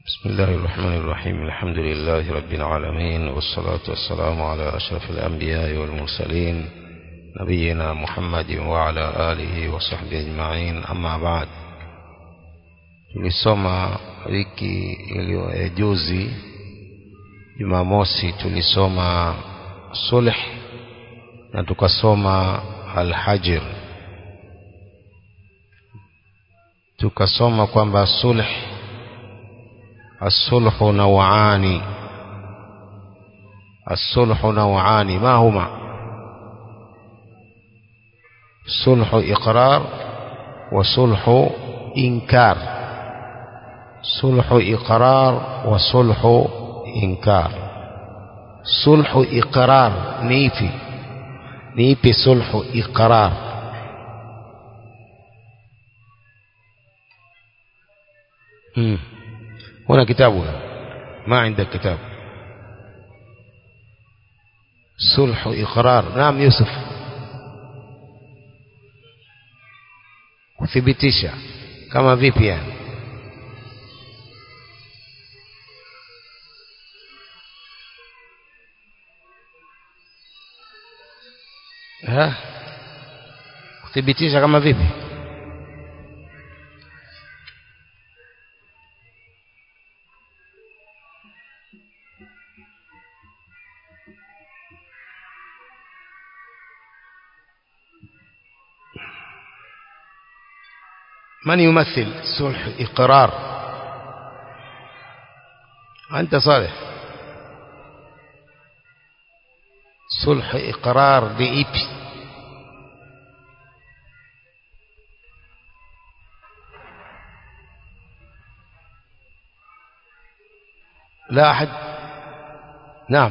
بسم الله الرحمن الرحيم الحمد لله رب العالمين والصلاة والسلام على أشرف الأنبياء والمرسلين نبينا محمد وعلى آله وصحبه أجمعين أما بعد tulisoma wiki iliyo juzi jumamosi tulisoma sulh na tukasoma alhajir tukasoma kwamba sulh الصلح نوعان الصلح نوعان ما هما صلح إقرار وصلح إنكار صلح إقرار وصلح إنكار صلح إقرار نيفي نيفي صلح إقرار مم. هنا كتابنا ما عندك كتاب صلح إقرار نعم يوسف kuthibitisha kama vipi yani ha kuthibitisha kama vipi من يمثل صلح إقرار أنت صالح صلح إقرار بإيبي لا أحد نعم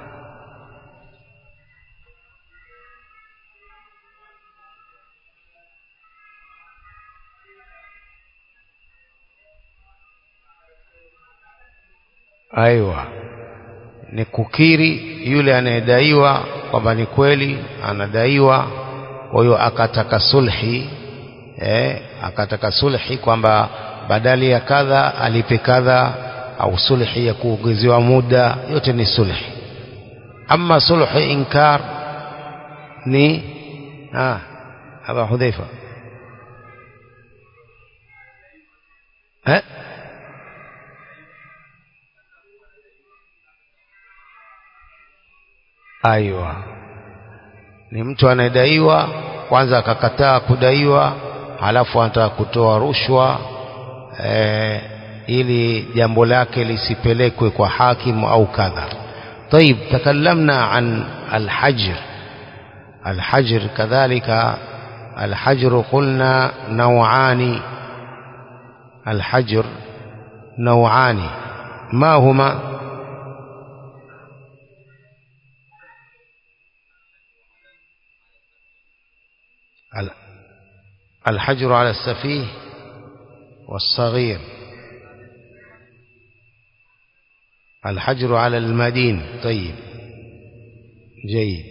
aiwa ni kukiri yule anayedaiwa kwamba ni kweli anadaiwa kwa hiyo akataka sulhi eh, akataka sulhi kwamba badali ya kadha alipe kadha au sulhi ya kuongezewa muda yote ni sulhi ama sulhu inkar ni ah, aba hudhaifa eh? aiwa ni mtu anayedaiwa kwanza akakataa kudaiwa halafu anataka kutoa rushwa e, ili jambo lake lisipelekwe kwa hakimu au kadha طيب تكلمنا عن الحجر الحجر كذلك الحجر قلنا نوعان الحجر نوعان ما هما الحجر على السفيه والصغير الحجر على المدين طيب جيد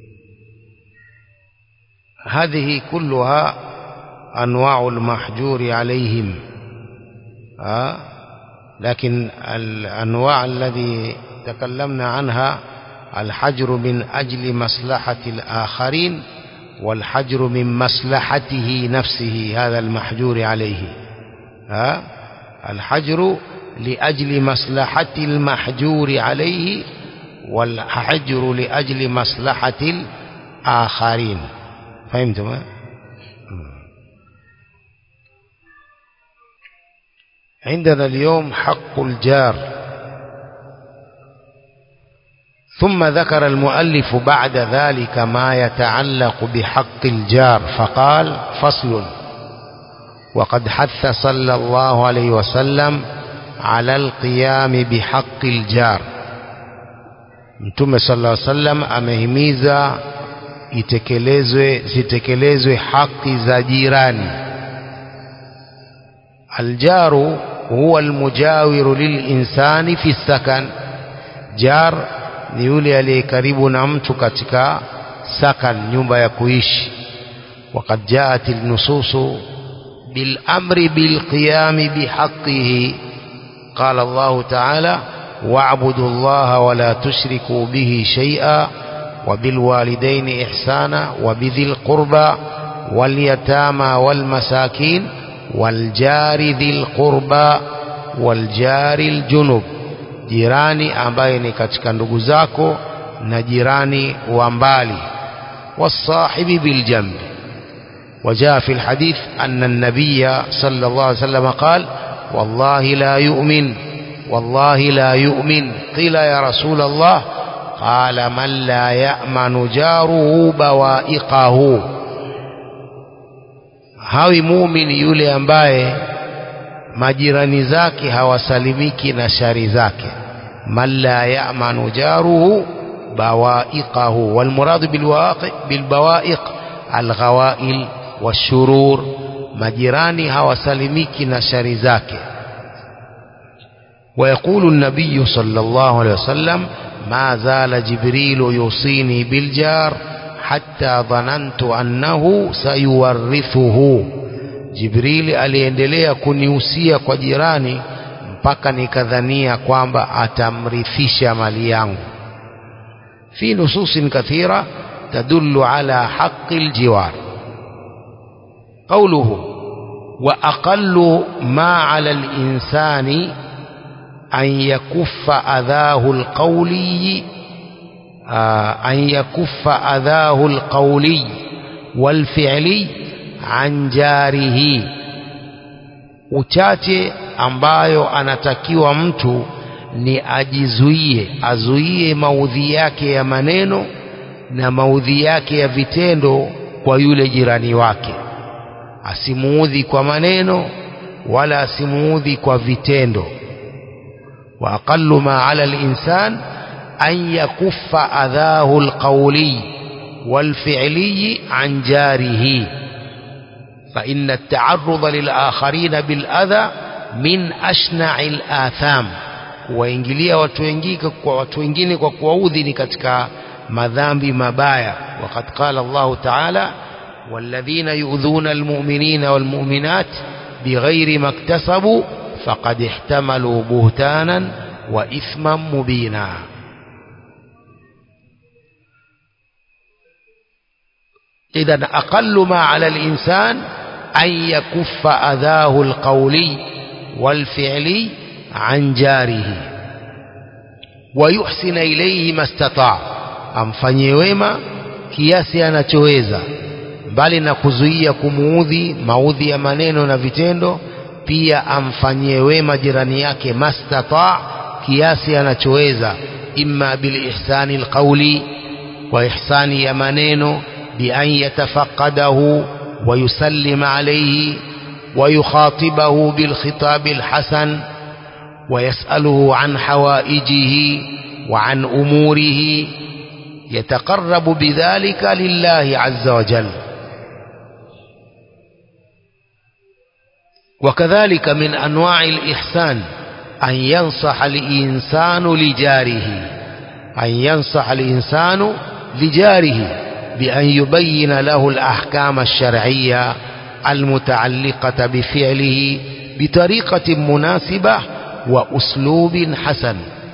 هذه كلها أنواع المحجور عليهم آه لكن الأنواع الذي تكلمنا عنها الحجر من أجل مصلحة الآخرين والحجر من مصلحته نفسه هذا المحجور عليه ها الحجر لأجل مصلحة المحجور عليه والحجر لأجل مصلحة الآخرين فهمتم عندنا اليوم حق الجار ثم ذكر المؤلف بعد ذلك ما يتعلق بحق الجار فقال فصل وقد حث صلى الله عليه وسلم على القيام بحق الجار mtume sallallahu alaihi wasallam amehimiza itekelezwe zitekelezwe haki za jirani aljaru huwa almujawiru lilinsani fi sakan jar ni yule aliye karibu na mtu katika sakan nyumba ya kuishi وقد جاءت النصوص بالأمر بالقيام بحقه قال الله تعالى واعبدوا الله ولا تشركوا به شيئا وبالوالدين إحسانا وبذي القربى واليتامى والمساكين والجار ذي القربى والجار الجنب jirani ambaye ni katika ndugu zako na jirani wa mbali wasahibi biljambi وجاء في الحديث أن النبي صلى الله عليه وسلم قال والله لا يؤمن والله لا يؤمن قيل يا رسول الله قال من لا يأمن جاره بوائقه hawi muumini yule ambaye majirani zake hawasalimiki na shari zake man la ya'manu jaruhu bawaiqahu walmuradu bilbawaiq alghawail washurur majirani hawasalimiki na shari zake ويقول النبي صلى الله عليه وسلم ما زال جبريل يوصيني بالجار حتى ظننت أنه سيورثه Jibrili aliendelea kunihusia kwa jirani mpaka nikadhania kwamba atamrithisha mali yangu. fi nususin kathira tadullu ala haqqi aljiwar. Qawluhu wa aqallu ma ala al-insani an yakuffa adhahu al-qawli an yakuffa adhahu al-qawli wal-fi'li an jarihi uchache ambayo anatakiwa mtu ni ajizuie azuie maudhi yake ya maneno na maudhi yake ya vitendo kwa yule jirani wake asimuudhi kwa maneno wala asimuudhi kwa vitendo wa aqallu ma ala al-insan an yakuffa adhahu al-qawli wal-fi'li an jarihi فإن التعرض للآخرين بالأذى من أشنع الآثام kuwaingilia watu wengine kwa watu wengine kwa kuwaudhi ni katika madhambi mabaya waqad qala Allah ta'ala walladhina yu'dhuna almu'minina walmu'minat bighairi maktasabu faqad ihtamalu buhtanan wa ithman mubina إذا أقل ما على الإنسان أن يكف أذاه القولي والفعلي عن جاره ويحسن إليه ما استطاع amfanyie wema kiasi anachoweza mbali na kuzuia kumuudhi maudhi ya maneno na vitendo pia amfanyie wema jirani yake mastata kiasi anachoweza imma bilihsani alqawli wa ihsani ya maneno بأن يتفقده ويسلم عليه ويخاطبه بالخطاب الحسن ويسأله عن حوائجه وعن أموره يتقرب بذلك لله عز وجل وكذلك من أنواع الإحسان أن ينصح الإنسان لجاره أن ينصح الإنسان لجاره بأن يبين له الأحكام الشرعية المتعلقة بفعله بطريقة مناسبة وأسلوب حسن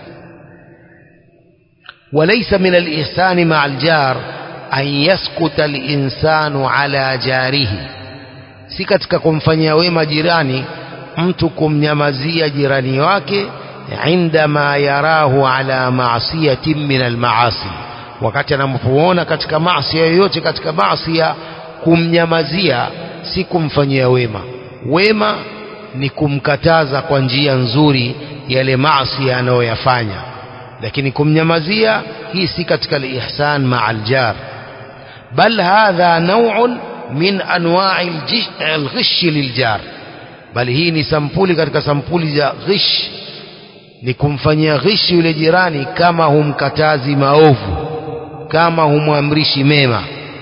وليس من الإحسان مع الجار أن يسكت الإنسان على جاره si katika kumfanyia wema jirani mtu kumnyamazia jirani wake indama yarahu ala maasiyatin min almaasi wakati anapoona katika maasi yoyote katika maasi kumnyamazia si kumfanyia wema wema ni kumkataza kwa njia nzuri yale maasi anayoyafanya lakini kumnyamazia hii si katika al-ihsan ma'a al-jar bal hadha naw'un min anwa'i al-ghish liljar bali hii ni sampuli katika sampuli za ghish ni kumfanyia ghish yule jirani kama humkatazi maovu kama humwamrishi mema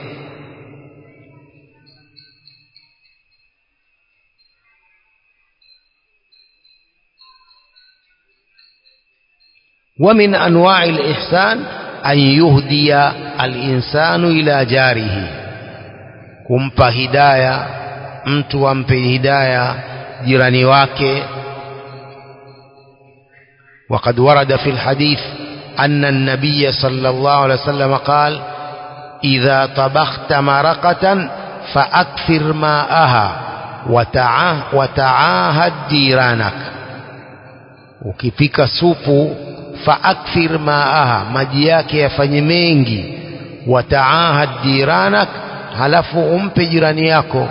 ومن أنواع الإحسان أن يهدي الإنسان إلى جاره kumpa hidaya mtu ampe hidaya jirani wake وقد ورد في الحديث أن النبي صلى الله عليه وسلم قال إذا طبخت مرقة فأكثر ماءها وتعاه وتعاهد جيرانك ukipika supu faakthir maaha maji yake yafanye mengi wataahad jiranak halafu umpe jirani yako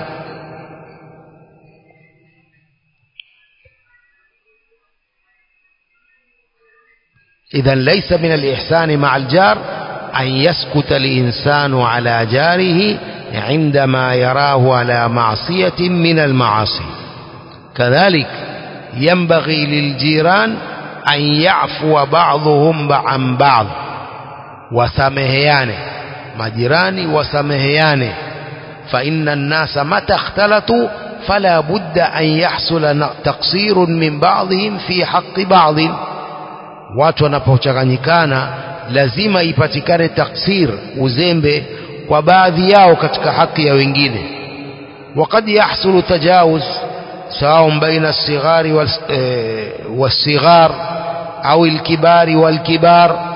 إذا ليس من الإحسان مع الجار أن يسكت الإنسان على جاره عندما يراه على معصية من المعاصي كذلك ينبغي للجيران أن يعفو بعضهم عن بعض وسمهيانه majirani wasameheane فإن الناس متى اختلطوا فلا بد أن يحصل تقصير من بعضهم في حق بعض watu wanapochanganyikana lazima ipatikane taksir uzembe kwa baadhi yao katika haki ya wengine وقد يحصل تجاوز سواء بين الصغار والصغار أو الكبار والكبار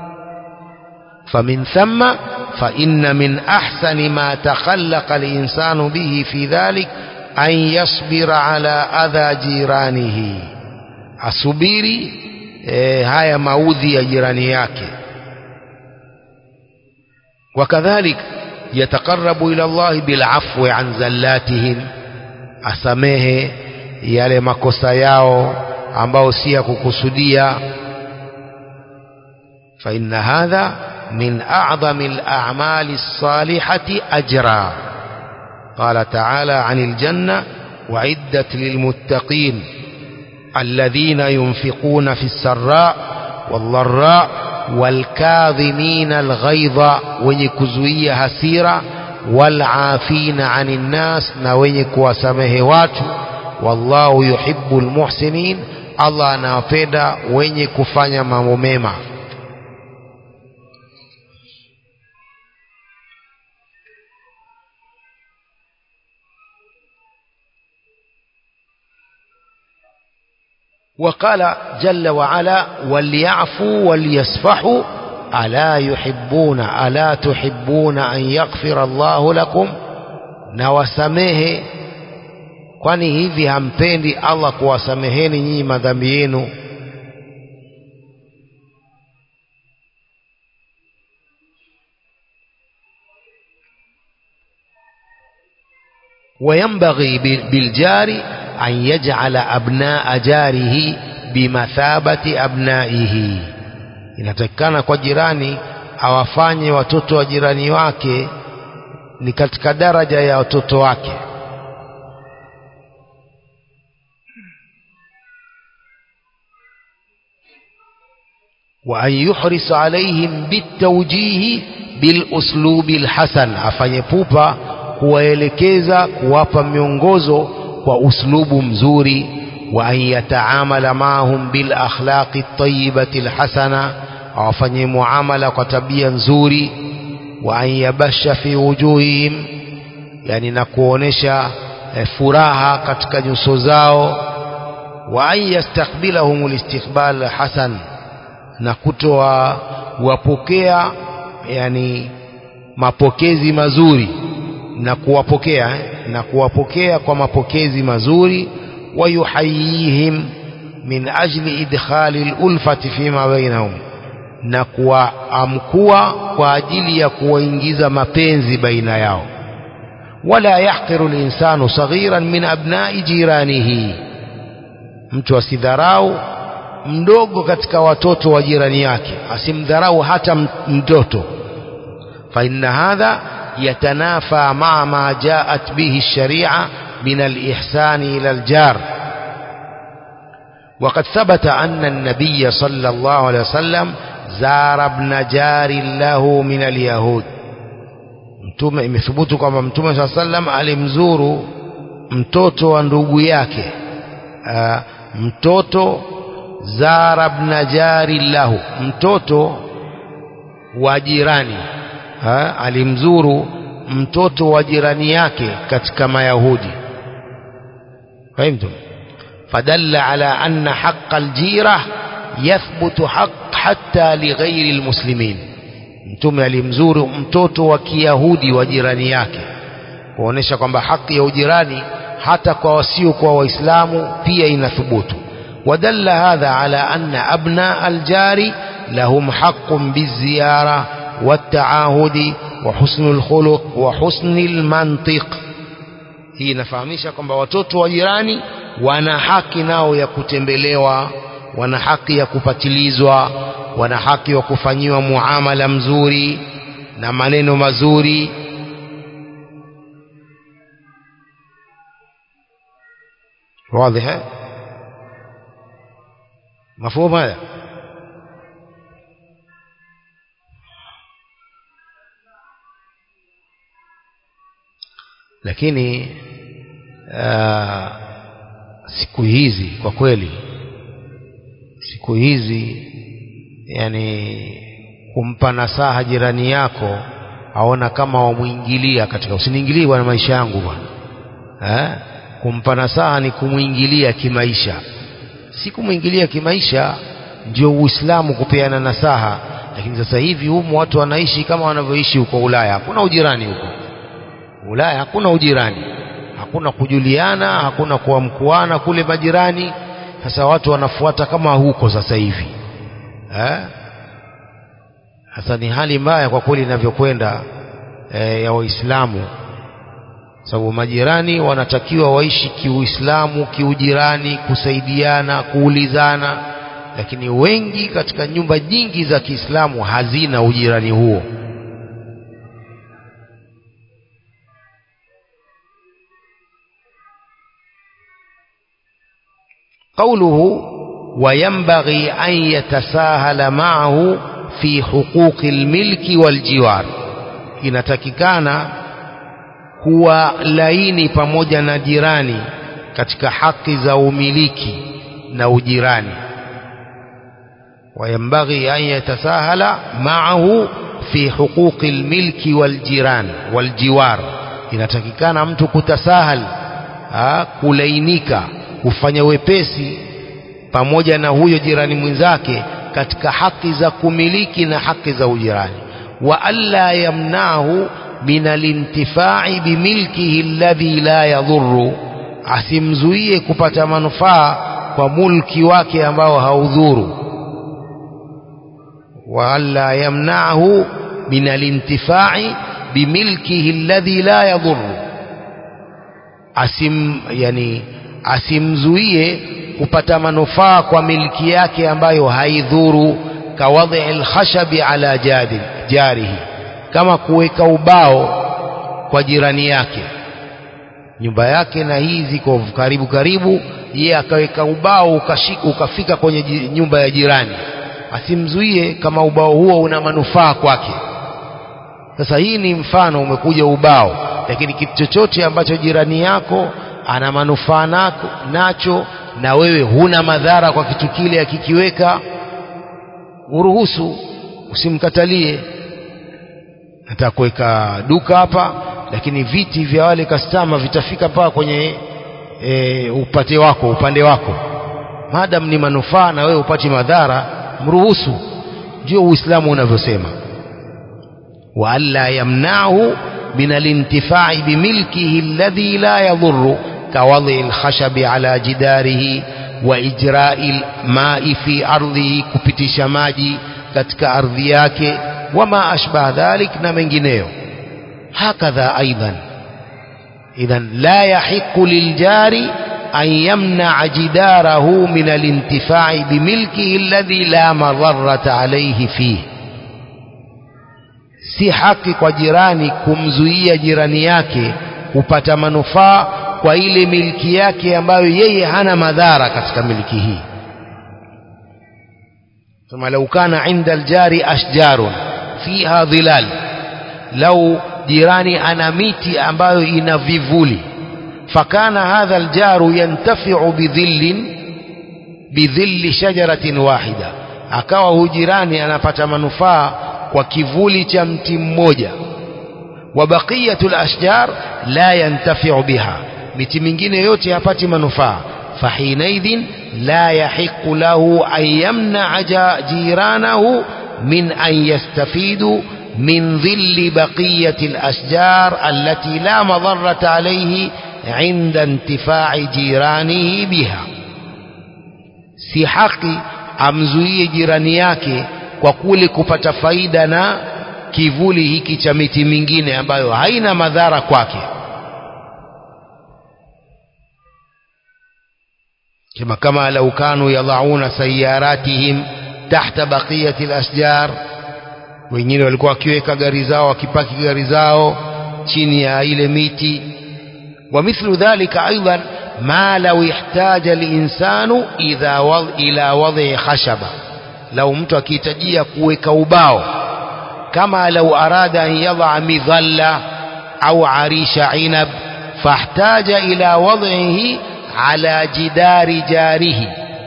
فمن ثم فإن من أحسن ما تخلق الإنسان به في ذلك أن يصبر على أذى جيرانه asubiri e, haya maudhi ya jirani yake wakadhalik yataqarabu ila llahi bilafwi an zallatihim asamehe yale makosa yao ambao si ya kukusudia fa inna hadha من أعظم الأعمال الصالحة أجرا قال تعالى عن الجنة وعدت للمتقين الذين ينفقون في السراء والضراء والكاظمين الغيظ ونكزوية هسيرة والعافين عن الناس نوينك وسمهوات والله يحب المحسنين الله anawapenda wenye kufanya mambo mema وقال جل وعلا وليعفوا وليصفحوا ألا يحبون ألا تحبون أن يغفر الله لكم نوسمه kwani hivi hampendi Allah kuwasameheni nyinyi madhambi yenu وينبغي بالجار أن يجعل أبناء جاره بمثابة أبنائه inatakikana kwa jirani awafanye watoto wa jirani wake ni katika daraja ya watoto wake wa an yuhris alaihim bitawjihi biluslubi lhasan afanye pupa kuwaelekeza kuwapa miongozo kwa uslubu mzuri wa an yataamala maahum bil akhlaqi tayyibati alhasana awafanye muamala kwa tabia nzuri wa an yabasha fi wujuhihim yani na kuonesha eh, furaha katika nyuso zao wa an yastakbilahum alistiqbal hasan na kutoa wapokea yani mapokezi mazuri na kuwapokea eh, na kuwapokea kwa mapokezi mazuri wayuhayihim min ajli idkhali lulfati fima bainahum na kuwaamkua kwa ajili ya kuwaingiza mapenzi baina yao wala yahqiru linsanu saghiran min abnai jiranihi mtu asidharau mdogo katika watoto wa jirani yake asimdharau hata mtoto fa inna hadha يتنافى مع ما جاءت به الشريعة من الإحسان إلى الجار وقد ثبت أن النبي صلى الله عليه وسلم زار ابن جار له من اليهود mtume imethubutu kwamba mtume saa sallam alimzuru mtoto wa ndugu yake uh, mtoto zara bna jari lahu mtoto wa jirani ha, alimzuru mtoto wa jirani yake katika mayahudi fahimtum fadalla ala anna haqa aljira yathbutu haq hatta lighairi almuslimin mtume alimzuru mtoto wa kiyahudi wa jirani yake kuonesha kwamba haki ya ujirani hata kwa wasio kwa waislamu pia inathubutu ودل هذا على أن أبناء الجار لهم حق بالزيارة والتعاهد وحسن الخلق وحسن المنطق hii inafahamisha kwamba watoto wa jirani wana haki nao ya kutembelewa wana haki ya kupatilizwa wana haki wa kufanyiwa muamala mzuri na maneno mazuri واضح مفهوم هذا lakini uh, siku hizi kwa kweli siku hizi yani kumpa nasaha jirani yako aona kama wamwingilia katika usiniingilie bwana maisha yangu bwana eh? kumpa nasaha ni kumwingilia kimaisha si kumwingilia kimaisha ndio uislamu kupeana nasaha lakini sasa hivi humu watu wanaishi kama wanavyoishi huko ulaya hakuna ujirani huko ulaya hakuna ujirani hakuna kujuliana hakuna kuamkuana kule majirani sasa watu wanafuata kama huko sasa hivi eh? sasa ni hali mbaya kwa kweli inavyokwenda eh, ya waislamu sababu majirani wanatakiwa waishi kiuislamu kiujirani kusaidiana kuulizana lakini wengi katika nyumba nyingi za kiislamu hazina ujirani huo قوله وينبغي أن يتساهل معه في حقوق الملك والجوار inatakikana kuwa laini pamoja na jirani katika haki za umiliki na ujirani وينبغي أن يتساهل معه في حقوق الملك والجيران والجوار inatakikana mtu kutasahal ha, kulainika kufanya wepesi pamoja na huyo jirani mwenzake katika haki za kumiliki na haki za ujirani wa alla yamnahu min alintifai bimilkihi alladhi la yadhurru asimzuie kupata manufaa kwa mulki wake ambao haudhuru wa alla yamnahu min alintifai bimilkihi alladhi la yadhurru asim yani asimzuie kupata manufaa kwa milki yake ambayo haidhuru kawadhi alkhashabi ala jadi jarihi kama kuweka ubao kwa jirani yake nyumba yake na hii ziko karibu karibu yeye akaweka ubao ukashika ukafika kwenye nyumba ya jirani asimzuie kama ubao huo una manufaa kwake sasa hii ni mfano umekuja ubao lakini kitu chochote ambacho jirani yako ana manufaa nako nacho na wewe huna madhara kwa kitu kile akikiweka uruhusu usimkatalie nataka kuweka duka hapa lakini viti vya wale kastama vitafika mpaka kwenye e, upate wako upande wako madam ni manufaa na wewe upati madhara mruhusu ndio uislamu unavyosema wa alla yamnahu min alintifai bimilkihi alladhi la yadhurru kawadhi alkhashabi ala jidarihi wa ijrai almai fi ardhihi kupitisha maji katika ardhi yake wama ashbah dhalik na mengineyo hakadha aidan idhan la yahiqu liljari an yamnaa jidarahu min alintifai bimilkihi alladhi la madharata alayhi fihi si haki kwa jirani kumzuia jirani yake kupata manufaa kwa ile milki yake ambayo yeye hana madhara katika milki hii ثم لو كان عند الجار أشجار فيها ظلال لو jirani ana miti ambayo ina vivuli fakana hadha aljaru yantafiu bidhillin bidhilli shajaratin wahida akawa huyu jirani anapata manufaa kwa kivuli cha mti mmoja wa baqiyatu alashjar la yantafiu biha miti mingine yote hapati manufaa فحينئذ لا يحق له أن يمنع جيرانه من أن يستفيدوا من ظل بقية الأشجار التي لا مضرة عليه عند انتفاع جيرانه بها si haki amzuie jirani yake kwa kule kupata faida na kivuli hiki cha miti mingine ambayo haina madhara kwake kama kama lau kanu yadhauna sayaratihim tahta baqiyati al-ashjar wengine walikuwa wakiweka gari zao wakipaki gari zao chini ya ile miti ومثل ذلك أيضا ما لو احتاج الإنسان إذا وض... إلى وضع خشبة لو mtu akihitajia kuweka ubao kama لو أراد أن يضع مظلة أو عريش عنب فاحتاج إلى وضعه على جدار جاره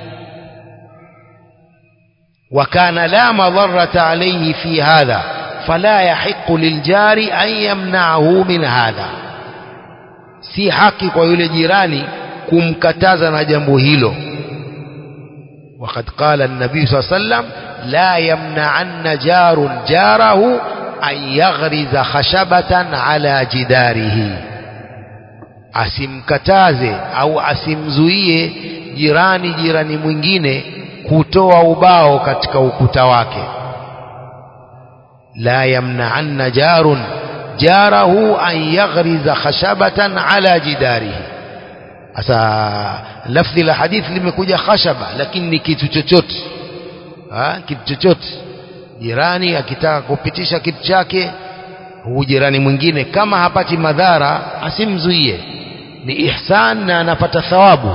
وكان لا مضرة عليه في هذا فلا يحق للجار أن يمنعه من هذا si haki kwa yule jirani kumkataza na jambo hilo وقد قال النبي صلى الله عليه وسلم لا يمنعن جار جاره أن يغرز خشبة على جداره asimkataze au asimzuie jirani jirani mwingine kutoa ubao katika ukuta wake la yamna'anna jarun jarahu an yaghriza khashabatan ala jidarihi sasa lafdhi la hadith limekuja khashaba lakini ni kitu chochote kitu chochote jirani akitaka kupitisha kitu chake huu jirani mwingine kama hapati madhara asimzuie ni ihsan na anapata thawabu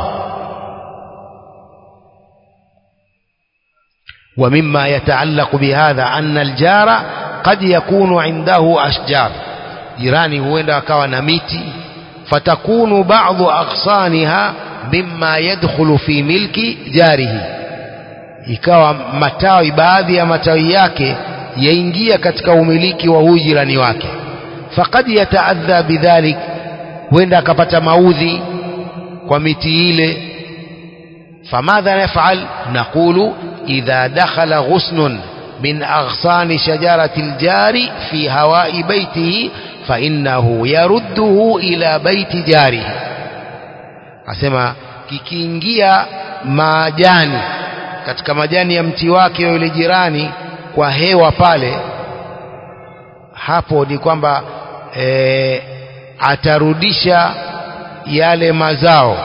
ومما يتعلق بهذا أن الجار قد يكون عنده أشجار jirani huenda akawa na miti fatakunu ba'dhu aghsaniha mimma yadkhulu fi milki jarihi ikawa matawi baadhi ya matawi yake yaingia katika umiliki wa huyu jirani wake faqad yataadha bidhalik huenda akapata maudhi kwa miti ile famadha naf'al naqulu idha dakhala ghusnun min aghsani shajarati aljari fi hawai baitihi فإنه يرده إلى بيت جاره asema kikiingia majani katika majani ya mti wake yule jirani kwa hewa pale hapo ni kwamba e, atarudisha yale mazao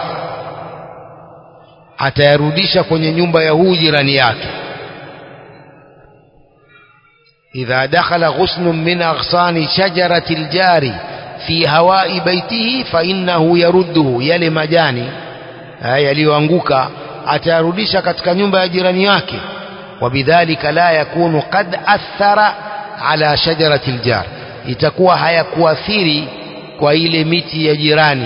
atayarudisha kwenye nyumba ya huu jirani yake إذا دخل غصن من أغصان شجرة الجار في هواء بيته فإنه يرده يلي مجاني yaliyoanguka atayarudisha katika nyumba ya jirani yake wabidhalika la yakunu qad athara ala shajarati aljar itakuwa hayakuathiri kwa ile miti ya jirani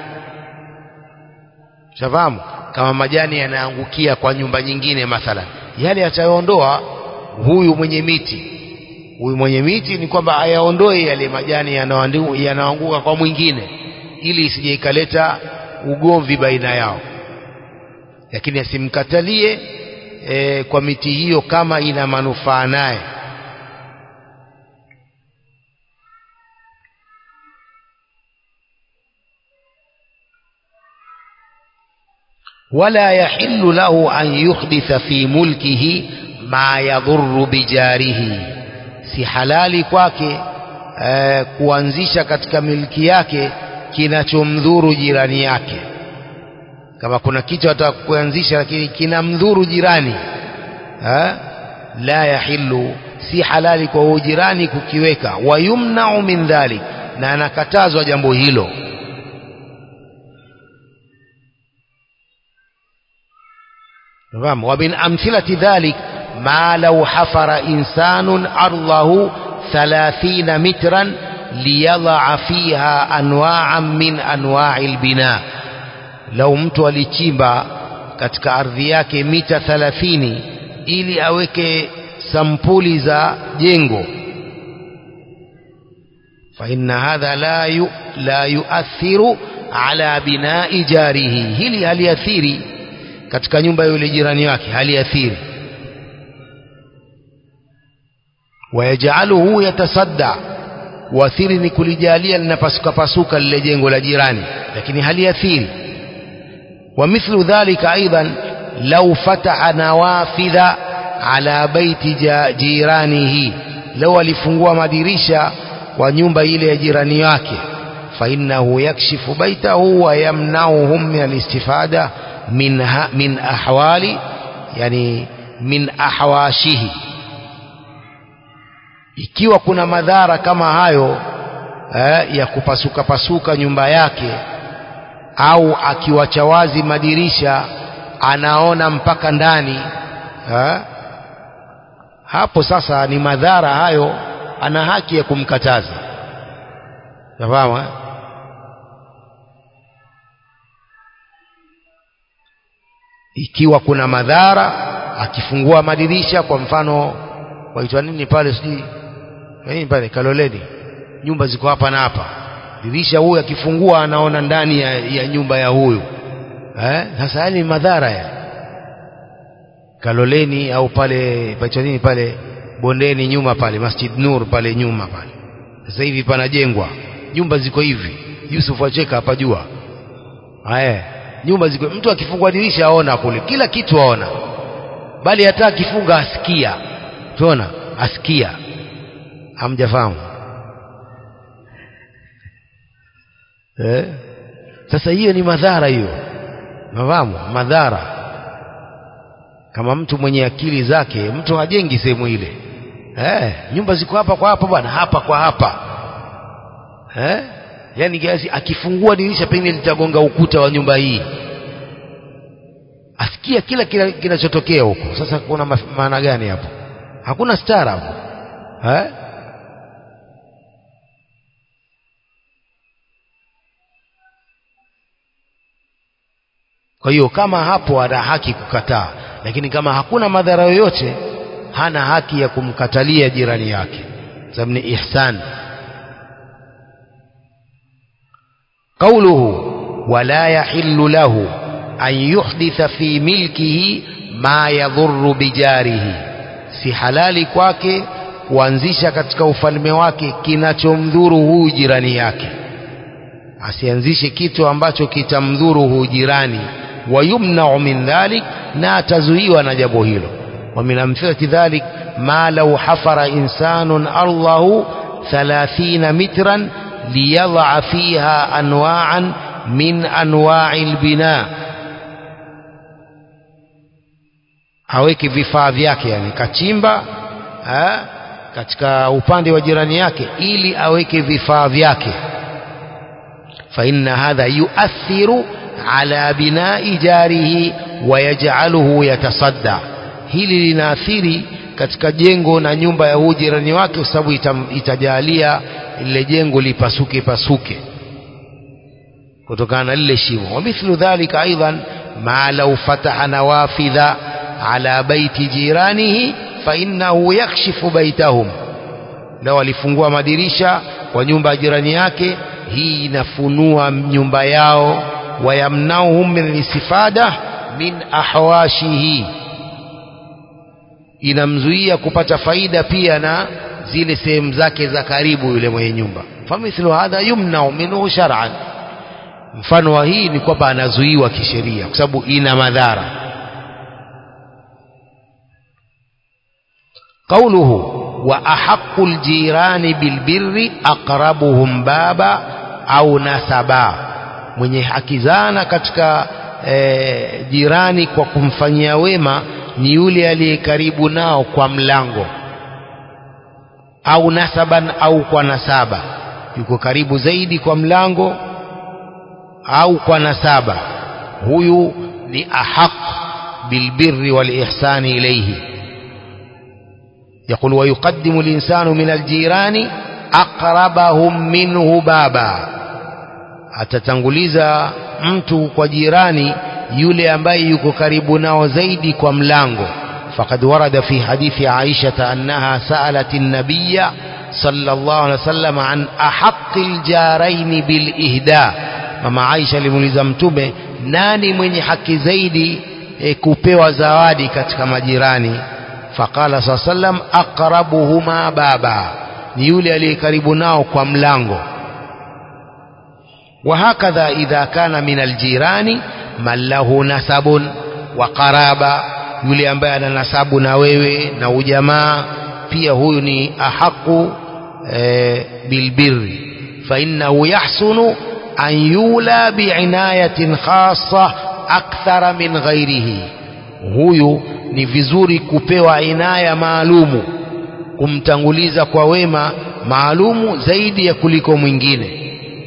shafahamu kama majani yanaangukia kwa nyumba nyingine mathalan yale atayoondoa huyu mwenye miti huyu mwenye miti ni kwamba ayaondoe yale majani yanayoanguka kwa mwingine ili isije ikaleta ugomvi baina yao lakini asimkatalie e, kwa miti hiyo kama ina manufaa naye ولا يحل له أن يحدث في ملكه ما يضر بجاره si halali kwake eh, kuanzisha katika milki yake kinachomdhuru jirani yake kama kuna kitu ataka kuanzisha lakini kinamdhuru jirani eh, la yahillu si halali kwa huyo jirani kukiweka wayumnau min dhalik na anakatazwa jambo hilo Naam wa min amthilati dhalik ما لو حفر إنسان أرضه ثلاثين مترا ليضع فيها أنواعا من أنواع البناء لو mtu alichimba katika ardhi yake mita 30 ili aweke sampuli za jengo فإن هذا لا لا يؤثر ala binai jarihi hili haliathiri katika nyumba ya yule jirani wake haliathiri wayajaluhu yatasadda uathiri ni kulijalia linapasuka pasuka lile jengo la jirani lakini haliathiri ومثل ذلك أيضا لو فتح نوافذ على بيت جيرانه لو alifungua madirisha kwa nyumba ile ya jirani yake فإنه يكشف بيته ويمنعهم من الاستفادة من من أحوال يعني من أحواشه ikiwa kuna madhara kama hayo eh, ya kupasuka pasuka nyumba yake au akiwacha wazi madirisha anaona mpaka ndani ha? hapo sasa ni madhara hayo ana haki ya kumkataza nafahamu ikiwa kuna madhara akifungua madirisha kwa mfano waitwa nini pale sijui nini pale kaloleni nyumba ziko hapa na hapa dirisha huyu akifungua anaona ndani ya, ya nyumba ya huyu eh sasa hali madhara ya Kaloleni au pale pacha nini pale bondeni nyuma pale Masjid Nur pale nyuma pale sasa hivi panajengwa nyumba ziko hivi Yusuf acheka hapa jua haya nyumba ziko mtu akifungua dirisha aona kule kila kitu aona bali hata akifunga asikia tuona asikia hamjafahamu eh? sasa hiyo ni madhara hiyo nafahamu madhara kama mtu mwenye akili zake mtu hajengi sehemu ile eh, nyumba ziko hapa kwa hapa bwana hapa kwa hapa eh? yaani kiasi akifungua dirisha pengine litagonga ukuta wa nyumba hii asikia kila kila kinachotokea huko sasa kuna maana gani hapo hakuna stara hapo eh? kwa hiyo kama hapo ana haki kukataa lakini kama hakuna madhara yoyote hana haki ya kumkatalia jirani yake sababu ni ihsan قوله ولا يحل له أن يحدث في ملكه ما يضر بجاره si halali kwake kuanzisha katika ufalme wake kinachomdhuru huyu jirani yake asianzishe kitu ambacho kitamdhuru huyu jirani wayumnau min dhalik na atazuiwa na jambo hilo wa min amthilati dhalik ma law hafara insanun ardahu 30 mitran liyadha fiha anwa'an min anwa'i albina aweke vifaa vyake yani kachimba ha, katika upande wa jirani yake ili aweke vifaa vyake fa inna hadha yuathiru ala binai jarihi wayaj'aluhu yatasadda hili linaathiri katika jengo na nyumba ya huu jirani wake kwa sababu itajalia lile jengo lipasuke pasuke kutokana na lile shimo wa mithlu dhalika aidan ma law fataha nawafidha ala baiti jiranihi fa innahu yakshifu baitahum lao alifungua madirisha kwa nyumba ya jirani yake hii inafunua nyumba yao wayamnauhum min istifada min ahwashihi inamzuia kupata faida pia na zile sehemu zake za karibu yule mwenye nyumba famithlu hadha yumnau minhu shar'an mfano wa hii ni kwamba anazuiwa kisheria kwa sababu ina madhara قوله وأحق الجيران بالبر أقربهم بابا أو نسبا mwenye haki zana katika e, jirani kwa kumfanyia wema ni yule aliye karibu nao kwa mlango au nasaban au kwa nasaba yuko karibu zaidi kwa mlango au kwa nasaba huyu ni ahaq bilbirri walihsani ilayhi يقول ويقدم الإنسان من الجيران أقربهم منه بابا atatanguliza mtu kwa jirani yule ambaye yuko karibu nao zaidi kwa mlango faqad warada fi hadithi Aisha annaha sa'alat an-nabiy sallallahu alayhi wasallam an ahaqqi al-jarayn bil ihda mama Aisha alimuuliza mtume nani mwenye haki zaidi e, kupewa zawadi katika majirani faqala saa sallam aqrabuhuma baba ni yule aliye karibu nao kwa mlango وهكذا إذا كان من الجيران من له نسب وقرابة yule ambaye ana nasabu na wewe na ujamaa pia huyu ni ahaku e, bilbirri fainnahu yahsunu an yula biinayatin khassa akthara min ghairihi huyu ni vizuri kupewa inaya maalumu kumtanguliza kwa wema maalumu zaidi ya kuliko mwingine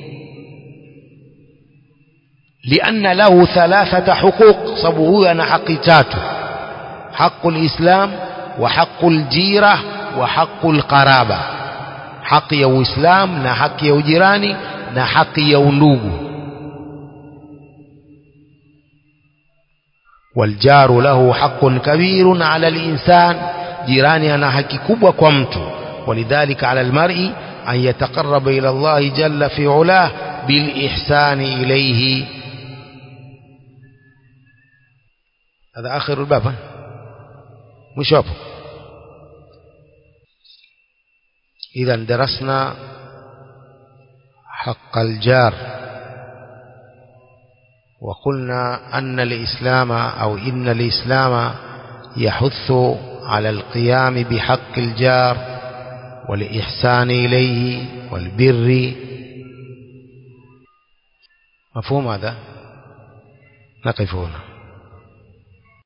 لأن له ثلاثة حقوق صبوه أنا حق تاتو حق الإسلام وحق الجيرة وحق القرابة حق يو إسلام نا حق يو جيراني نا حق يو نوبو والجار له حق كبير على الإنسان جيراني أنا حق كبوة كمتو ولذلك على المرء أن يتقرب إلى الله جل في علاه بالإحسان إليه هذا آخر الباب مش أبو إذا درسنا حق الجار وقلنا أن الإسلام أو إن الإسلام يحث على القيام بحق الجار والإحسان إليه والبر مفهوم هذا نقف هنا